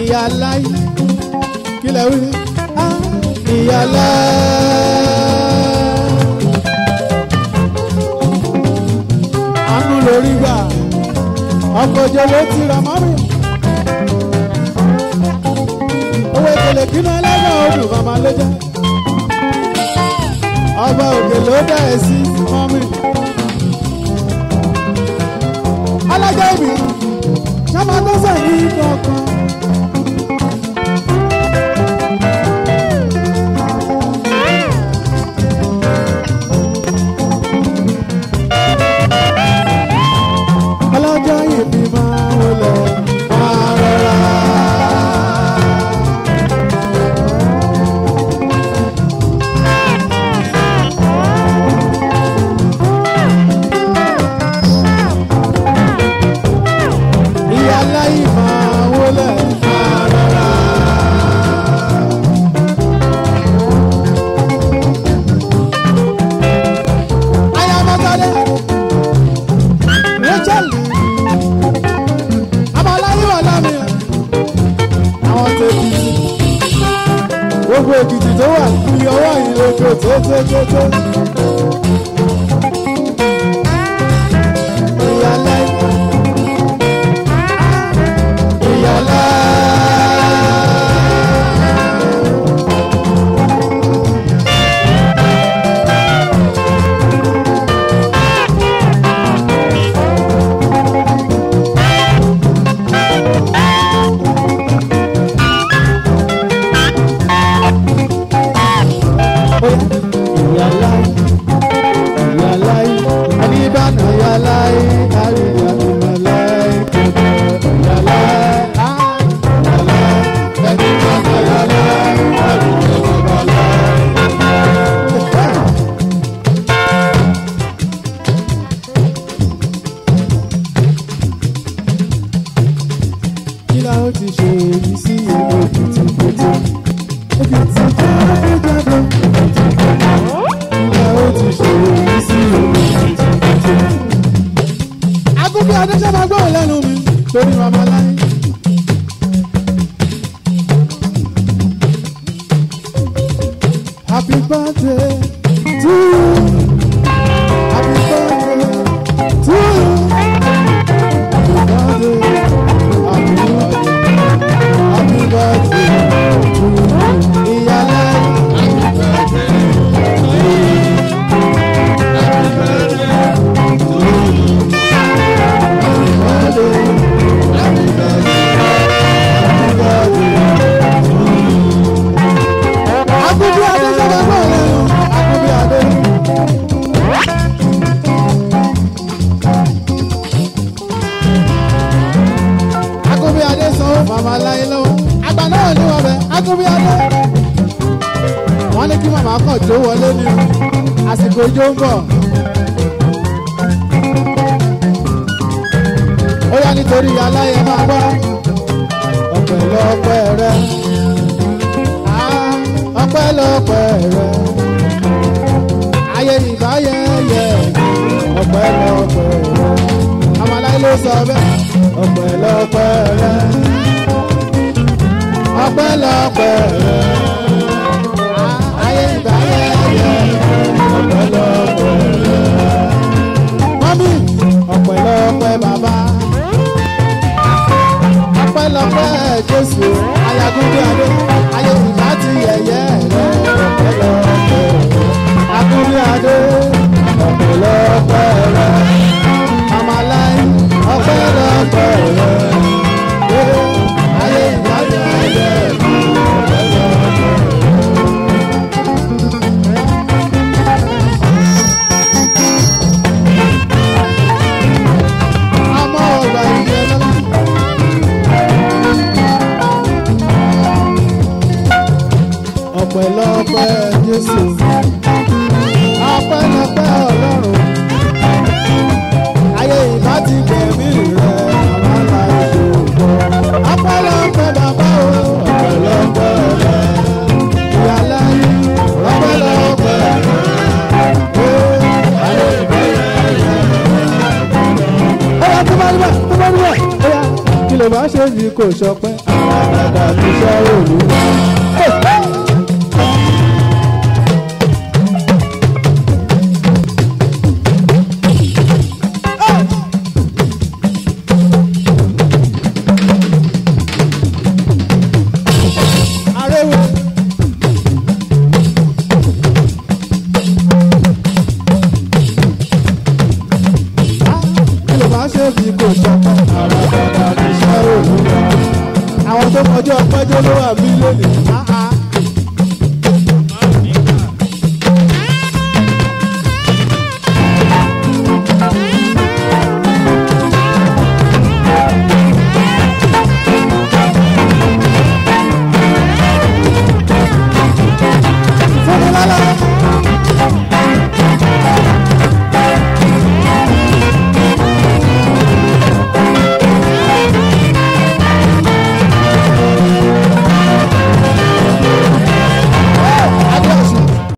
ìyá láì kílẹ̀ wí ah, ìyá láì. àánú lórí gbà ọkọ̀ òjò ló ti rà mọ́mí. owó ìkèlè kínú ẹlẹ́gbẹ̀ẹ́ odò màmá ló jẹ́. ọba òkè ló dá ẹ sí mọ́mí. alájọ ìbí sábà tó sẹ́yìn kankan. ọlọ́jọ́ ìbí máa wọlé máa rọra. ìyá láyé máa wọlé máa rọra. ayamọ́tálẹ́ rachel abalaye wà lámì àwọn tèkìtì gbogbo èkìtì tó wà kú ọwọ́ yìí lójó tótótótó. ìyàlá ìyàlá. ìyàlá ìyàlá àníbànà ìyàlá àríyá ìyàlá ìyàlá ìyàlá àníbànà ìyàlá àríyá ìyàlá. kí la ó ti ṣe èyí sí ìlú òkìtì pété òkìtì jáde jáde ìyá ó ti ṣe èyí sí ìlú òkìtì pété. agúnbí adéṣẹ́ máa gbọ́ lẹ́nu mi torí màmá láyé. happy birthday to you happy birthday to you happy birthday happy birthday happy birthday to you ìyálẹ́ Akubi Adé sábà gbọ́ lẹ́nu Akubi Adé. Akubi Adé sanwó màmá láyé lọ́wọ́. Àgbà náà ní wọn bẹ̀ Akubi Adé. Wọ́n ní kí màmá kàn jó wọlé ní o. Àsìkò ijó ń bọ̀. Ó yá nítorí aláyẹ máa gbọ́. Ọ̀pẹ̀lọpẹ̀ rẹ̀ ọpẹ́lọpẹ́ rẹ ayé ìbáyẹyẹ ọpẹ́lọpẹ́ rẹ amaláyé ló sọ bẹ́ẹ̀ ọpẹ́lọpẹ́ rẹ ọpẹ́lọpẹ́ rẹ ayé ìbáyẹyẹ ọpẹ́lọpẹ́ rẹ mọ́mí ọpẹ́lọpẹ́ bàbá ọpẹ́lọpẹ́ jésù ayagunbi adé ayé ìbá ti yẹyẹ rẹ ọpẹ́lọpẹ́ agunbi adé ọpẹ́lọpẹ́ rẹ amaláyé ọpẹ́lọpẹ́ rẹ Eh, ayé ìbá ti yẹyẹ rẹ ọpẹ́lọpẹ́ rẹ. Àmọ́ ọgbà ìjẹ lọ́la. ọpẹ́lọpẹ́ jésù ọpẹ́lọpẹ́ ọlọ́run ayé ìbá ti gbẹ̀mí rẹ àmàlà ìṣòro ọpẹ́lọpẹ́ bàbá o ọpẹ́lọpẹ́ rẹ ìyàlá yìí ọpẹ́lọpẹ́ rẹ ayé ìbá yẹ yẹ. ó yà tó bá rí bẹ́ẹ̀ tó bá rí bẹ́ẹ̀ ó yà kí ló bá ṣe bí kò ṣọpẹ́ àràdàdà níṣẹ́ olúwa. Arẹwò. kí ló máa ṣe bí kò ṣọpẹ́ àràdàdà níṣẹ́ olúwa. àwọn tó kọjá ọpẹ́jọ́ ló wà bí lónìí.